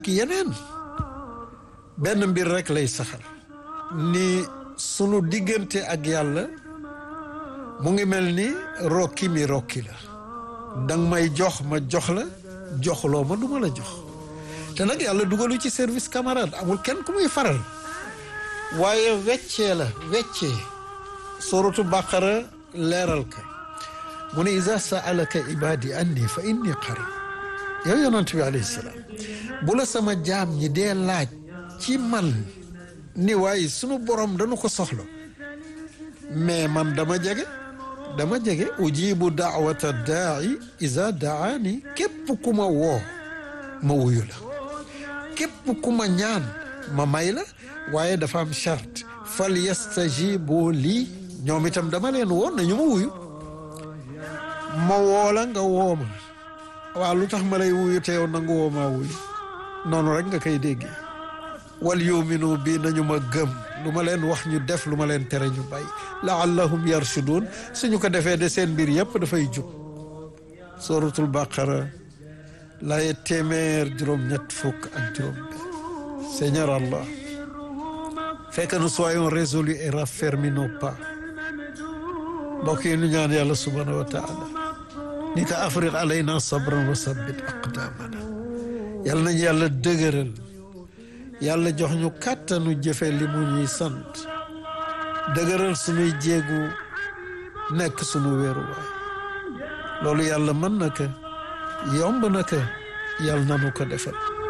ki yeneen benn mbir rek lay saxal ni sunu diggante ak yàlla mu ngi mel ni rokki mi rokki la danga may jox ma jox la joxloo ma du ma la jox te nag yàlla dugalu ci service camarade amul kenn ku muy faral waaye weccee la weccee suratu baqara leeral ka mu ne iza saalaka ibadi anni fa inni qarib yow yonent bi alayhi salaam bu la sama jaam ñi dee laaj ci man ni waaye sunu borom dañu ko soxla mais man dama jege dama jege ujibu daawata daai iza daani képp ku ma woo ma wuyu la képp ku ma ñaan ma may la waaye dafa am charte fal yastajibu lii ñoom itam dama leen woon nañu ma wuyu ma woo la nga woo ma waaw lu tax ma lay wuyu te yow nangu woo maa wuyu noonu rek nga koy déggee wal yuminu bi nañu ma gëm lu ma leen wax ñu def lu ma leen tere ñu bàyyi laallahum yarshudun suñu ko defee de seen mbir yëpp dafay jub suratul baqara laaye téeméer juróom-ñett fukk ak juróom benn Seigneur Allah fais que nous soyons résolus et raffermis nos pas mbokk yi ñu ñaan yàlla subhanahu wa taala ni ko afrique alayna sabran wa sabbit aqdamana yàlla nañu yàlla dëgëral yàlla jox ñu kàttanu jëfe li mu ñuy sant dëgëral suñuy jéegu nekk suñu wéeruwaay loolu yàlla mën na ko yomb na ko yàlla nanu ko defal